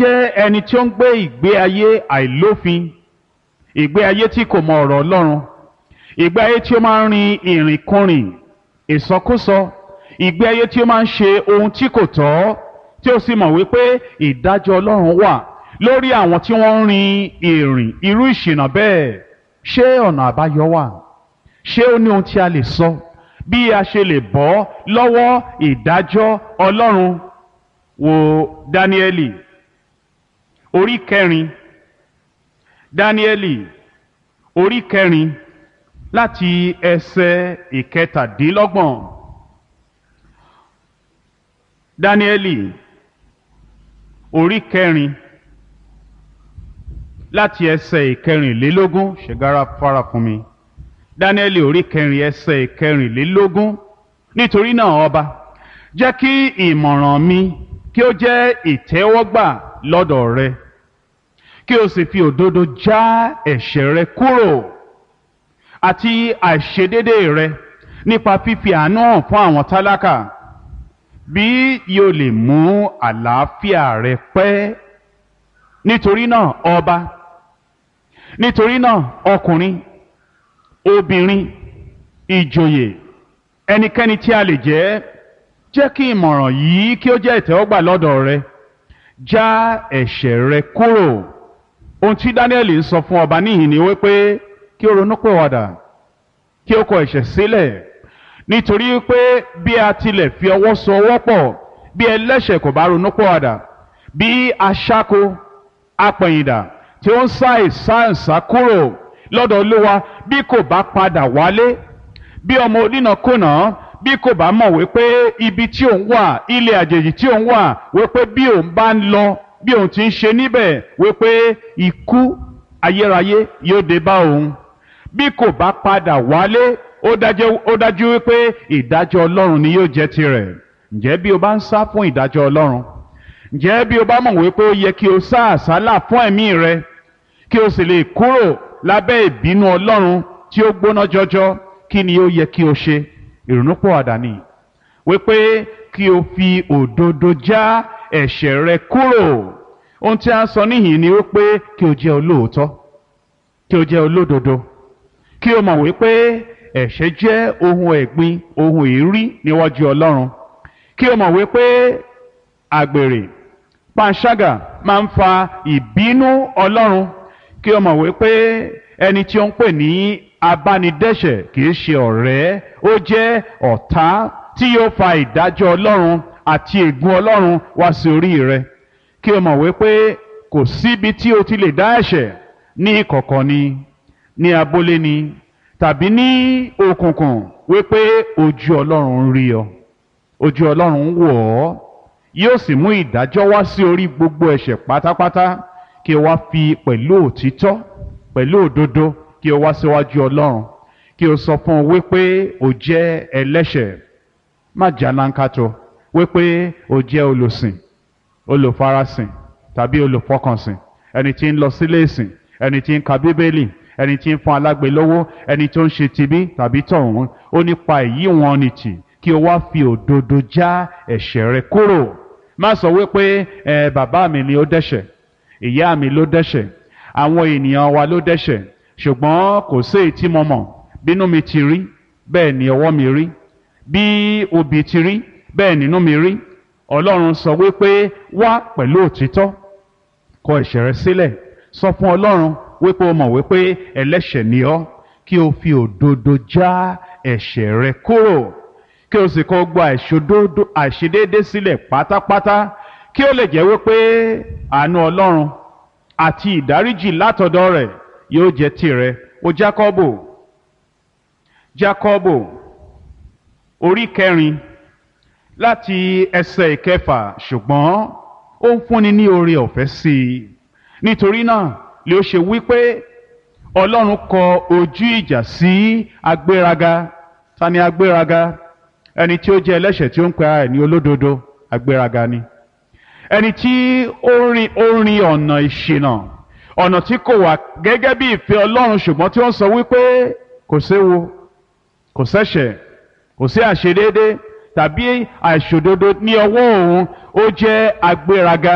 jẹ́ ẹni tí ó ń gbé ìgbé ayé àìlófin ìgbé ayé tí kò mọ ọ̀rọ̀ Ọlọ́run ìgbé ayé tí ó máa ń rin ìrìnkúrìn ìsọkúsọ ìgbé ayé tí ó máa ń ṣe ohun tí kò tọ́ tí ó sì mọ̀ wípé ìdájọ́ Ọlọ́run wà lórí àwọn tí wọ́n ń rin ìrìn irú ìṣìnà bẹ́ẹ̀ ṣé ọ̀nà àbáyọ wà ṣé ó ní ohun tí a lè sọ bí a ṣe lè bọ́ lọ́wọ́ ìdájọ́ Ọlọ́run wo Dáníẹ́lì orí kẹrin Dáníẹ́lì orí kẹrin láti ẹsẹ̀ ìkẹtàdínlọ́gbọ̀n Dáníẹ́lì orí kẹrin láti ẹsẹ̀ ìkẹrìnlélógún ṣègára fara fún mi Dáníẹ́lì orí kẹrin ẹsẹ̀ ìkẹrìnlélógún nítorí náà ọba jẹ́ kí ìmọ̀ràn mi kí ó jẹ́ ìtẹ́wọ́gbà lọ́dọ̀ rẹ kí o sì fi òdodo já ẹ̀ṣẹ̀ rẹ kúrò àti àìṣedédé rẹ nípa fífi àánú hàn fún àwọn tálákà bí yóò lè mú àlàáfíà rẹ pẹ́ nítorí náà ọba nítorí náà ọkùnrin obìnrin ìjòyè ẹnikẹ́ni tí a lè jẹ́ jẹ́ kí ìmọ̀ràn yìí kí ó jẹ́ ìtẹ́wọ́gbà lọ́dọ̀ rẹ já ẹ̀ṣẹ̀ rẹ kúrò ohun tí Dáníẹ́lì ń sọ fún ọba níhìn ni wípé kí ó ronúpìwàdà kí ó kọ ẹ̀ṣẹ̀ sílẹ̀ nítorí pé bí a tilẹ̀ fi ọwọ́ so ọwọ́ pọ̀ bí ẹlẹ́ṣẹ̀ kò bá ronúpìwàdà bí aṣáko apẹ̀yìndà tí ó ń sá ìsáǹsá kúrò lọ́dọ̀ Olúwa bí kò bá padà wálé bí ọmọ onínàkúnà bí kò bá mọ̀ wípé ibi tí òun wà ilé àjèjì tí òun wà wípé bí òun bá ń lọ bí òun ti ń ṣe níbẹ̀ wípé ikú ayérayé yóò dé bá òun bí kò bá padà wálé ó dájú wípé ìdájọ́ Ọlọ́run ni yóò jẹ́ tirẹ̀ ǹjẹ́ bí o bá ń sá fún ìdájọ́ Ọlọ́run ǹjẹ́ bí o bá mọ̀ wípé ó yẹ kí o sá àsálà fún ẹ̀mí rẹ kí o sì lè kúrò lábẹ́ ìbínú Ọlọ́run tí ó gbóná jọjọ kí ni ó yẹ kí o ṣe ìrònúpìwàdà ni wípé kí o fi òdodo já ẹ̀ṣẹ̀ rẹ kúrò ohun tí a ń sọ níhìn ni wípé kí o jẹ́ olóòótọ́ kí o jẹ́ olódodo kí o mọ̀ wípé ẹ̀ṣẹ̀ jẹ́ ohun ẹ̀gbin ohun èérí níwájú Ọlọ́run kí o mọ̀ wípé àgbèrè panṣágà máa ń fa ìbínú Ọlọ́run kí o mọ̀ wípé ẹni tí ó ń pè ní abánidẹ́ṣẹ̀ kì í ṣe ọ̀rẹ́ ó jẹ́ ọ̀tá tí yóò fa ìdájọ́ Ọlọ́run àti ègún Ọlọ́run wá sí orí rẹ kí o mọ̀ wípé kò síbi tí o ti lè dá ẹ̀ṣẹ̀ ní ìkọ̀kọ̀ ni ní abúlé ni tàbí ní òkùnkùn wípé ojú Ọlọ́run ń rí ọ ojú Ọlọ́run ń wò ọ́ yóò sì mú ìdájọ́ wá sí orí gbogbo ẹ̀ṣẹ̀ pátápátá kí o wá fi pẹ̀lú òtítọ́ pẹ̀lú òdodo kí o wá síwájú Ọlọ́run kí o sọ fún un wípé o jẹ́ ẹlẹ́ṣẹ̀ má jálánkátó wípé o jẹ́ olùsìn olùfarasìn tàbí olùfọkànsìn ẹni tí ń lọ sílé ìsìn ẹni tí ń ka bíbélì ẹni tí ń fún alágbe lówó ẹni tó ń ṣe tibí tàbí tọ̀hún ó nípa èyí wọn ni tì kí o wá fi òdodo já ẹ̀ṣẹ̀ rẹ kúrò má sọ wípé ẹ bàbá mi ni ó dẹ́ṣẹ̀ ìyá mi ló dẹ́ṣẹ̀ àwọn ènìyàn wa ló dẹ́ṣẹ̀ ṣùgbọ́n kò sí èyí tí mo mọ̀ bínú mi ti rí bẹ́ẹ̀ ni ọwọ́ mi rí bí obì ti rí bẹ́ẹ̀ nínú mi rí ọlọ́run sọ wípé wá pẹ̀lú òtítọ́ kọ ẹ̀ṣẹ̀ rẹ sílẹ̀ sọ fún ọlọ́run wípé o mọ̀ wípé ẹlẹ́ṣẹ̀ ni ọ́ kí o fi òdodo já ẹ̀ṣẹ̀ rẹ kúrò kí o sì kọ gba àìṣedéédé sílẹ̀ pátápátá kí o lè jẹ́ wípé àánú ọlọ́run àti ìdáríjì látọ̀dọ̀ rẹ̀ yóò jẹ́ tirẹ̀ o Jákọ́bù Jákọ́bù orí kẹrin láti ẹsẹ̀ ìkẹfà ṣùgbọ́n ó ń fúnni ní oore ọ̀fẹ́ sí i nítorí náà lè ó ṣe wípé Ọlọ́run kọ ojú ìjà sí agbéraga ta ni agbéraga ẹni tí ó jẹ́ ẹlẹ́ṣẹ̀ tí ó ń pe ara ẹ̀ ní olódodo agbéraga ni ẹni tí ó rin ó rin ọ̀nà ìṣìnà ọ̀nà tí kò wà gẹ́gẹ́ bí ìfẹ́ Ọlọ́run ṣùgbọ́n tí ó ń sọ wípé kò séwu kò sẹ́ṣẹ̀ kò sí àṣedéédé tàbí àìṣòdodo ní ọwọ́ òun ó jẹ́ agbéraga